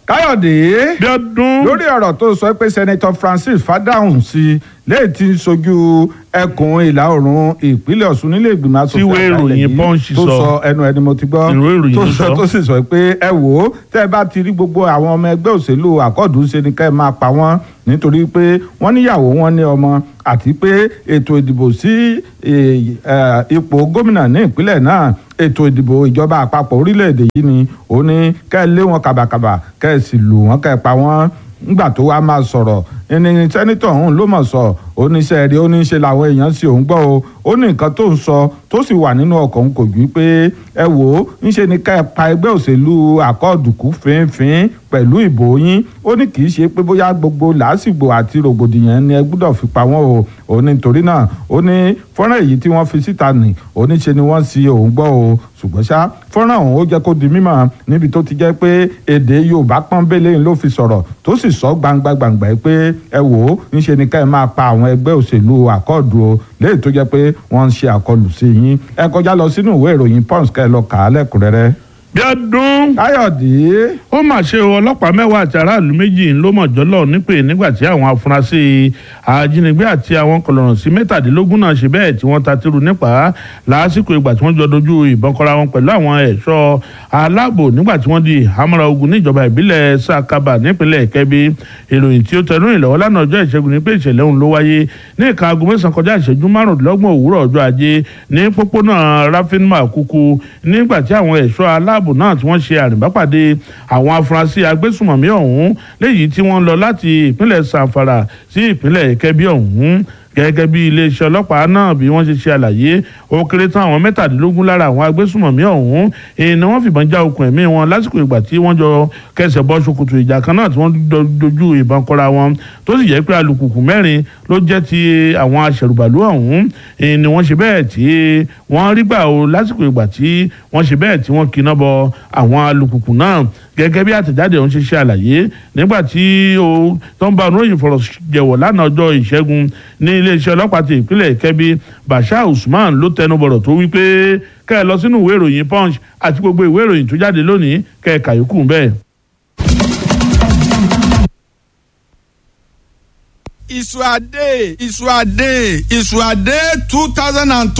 káyọ̀dé bí ọdún lórí ọ̀rọ̀ tó sọ pé senator francis fadahun sí lẹ́yìn tí ń sojú ẹkùn ìlà oòrùn ìpínlẹ̀ ọ̀ṣun nílé ìgbìmọ̀ asòfin Tíwé àgbà ilẹ̀ ìròyìn yìí Punch tó sọ. sọ ẹnu ẹni mo ti gbọ́ Ìwé ìròyìn tó ló sọ sọ. tó sì sọ pé ẹ wò ó tẹ́ ẹ bá ti rí gbogbo àwọn ọmọ ẹgbẹ́ òṣèlú àkọ́ọ̀dù ṣe ni ká ẹ máa pa wọ́n nítorí pé wọ́n níyàwó wọn ní ọmọ àti pé ètò ìdìbò sí eh, eh, ipò gómìnà ní ìpínlẹ̀ náà ètò ìdìbò ìjọba àpapọ̀ orílẹ̀-èdè yìí ni ó ní ká ẹ lé wọn kàbàkàbà ká ẹ sì lù wọ́n ká ẹ pa wọ́n ńgbà tó wá máa sọ̀rọ̀ ẹni sẹ́nitọ̀ ọ̀hún ló mọ̀ sọ oníṣẹ́ rí oníṣẹ́ làwọn èèyàn sì òun gbọ́ o ó ní nǹkan tó ń sọ tó sì wà nínú ọkọ̀ òun kò ju pé ẹ wò ó ńṣe ni ká ẹ pa ẹgbẹ́ òṣèlú àkọọ̀dùkú fínfín pẹ̀lú ìbò yín ó ní kì í ṣe pé bóyá gbogbo làásìgbò àti rògbòdìyàn ni ẹ gbúdọ̀ fi pa wọ́n o ó ní torí náà ó ní fọ́nrán èyí tí wọ́n fi síta nì oníṣe ni wọ́n sì òun gbọ́ o ṣùgbọ́n ṣá fọ́nrán ọ̀hún ó jẹ́ kó di mímọ̀ níbi tó ti jẹ́ pé èdè yorùbá pọ́nbélé ló fi sọ̀rọ̀ tó sì sọ gbangba gbangba pé ẹ wò ó ńṣe ni ká ẹ máa pa àwọn ẹgbẹ́ òṣèlú àkọọ̀dù o léyìí tó jẹ́ pé wọ́n ń ṣe àkọlù sí yín ẹ kọjá lọ sínú ìwé ìròyìn pons ká ẹ lọ kà á lẹ́kùnrẹ́rẹ́. bí ọdún káyọ̀dé ó mà ṣe o ọlọ́pàá mẹ́wàá àti aráàlú méjì ló mọ̀ jọ́lọ̀ nípè nígbà tí àwọn afurasí ajínigbé àti àwọn kọlọ̀rọ̀ sí mẹ́tàdínlógún náà ṣe bẹ́ẹ̀ tí wọ́n ta tìrù nípa lásìkò ìgbà tí wọ́n jọ dojú ìbọn kọra wọn pẹ̀lú àwọn ẹ̀ṣọ́ aláàbò nígbà tí wọ́n di àmọ́ra ogun níjọba ìbílẹ̀ sàkàbà nípínlẹ̀ kẹ́bí ìròyìn tí ó tẹnu ìlọ́wọ́ lánàá ọjọ́ ìṣẹ́gun ní pé ìṣẹ̀lẹ̀ ọ̀hún ló wáyé ní ìka aago mẹ́sàn-án kọjá ìṣẹ́jú márùndínlọ́gbọ̀n òwúrọ̀ ọjọ́ ajé ní pópónà rafinma kúkú nígbà tí àwọn ẹ̀ṣọ́ aláàbò náà tí wọ́n ṣe àrìnbápàdé àwọn afurasí agbésùmọ̀mí ọ̀hún léyìí tí wọ́n lọ láti ìpínlẹ̀ sanfara sí ìpínlẹ̀ kẹ́bí ọ̀hún gẹ́gẹ́ bí iléeṣẹ́ ọlọ́pàá náà bí wọ́n ṣe ṣe àlàyé ó kéré tán àwọn mẹ́tàdínlógún lára àwọn agbésùmọ̀mí ọ̀hún èyí ni wọ́n fìbọn já okùn ẹ̀mí wọn lásìkò ìgbà tí wọ́n jọ kẹsẹ̀ bọ́ ṣòkòtò ìjà kan náà tí wọ́n do- dojú ìbọn kọra wọn tó sì jẹ́ pé alùpùpù mẹ́rin ló jẹ́ ti àwọn aṣẹ̀rùbàlù ọ̀hún èyí ni wọ́n ṣe bẹ́ẹ̀ tí wọ́n rí gbà o lásìkò ìgbà tí wọ́n ṣe bẹ́ẹ̀ tí wọ́n kiná bọ àwọn alùpùpù náà gẹ́gẹ́ bí àtẹ̀jáde ọ̀hún ṣe ṣe àlàyé nígbà tí ó tó ń bá oníròyìn fọ̀rọ̀ jẹ̀wọ̀ lánàá ọjọ́ ìṣẹ́gun ní iléeṣẹ́ ọlọ́pàá ti ìpínlẹ̀ kẹ́bí bashir usman ló tẹnubọ̀rọ̀ tó wí pé kẹ́ ẹ lọ sínú ìwé ìròyìn punch àti gbogbo ìwé ìròyìn tó jáde lónìí kẹ́ ẹ kàyókù bẹ́ẹ̀. Isuade Isuade Isuade two thousand and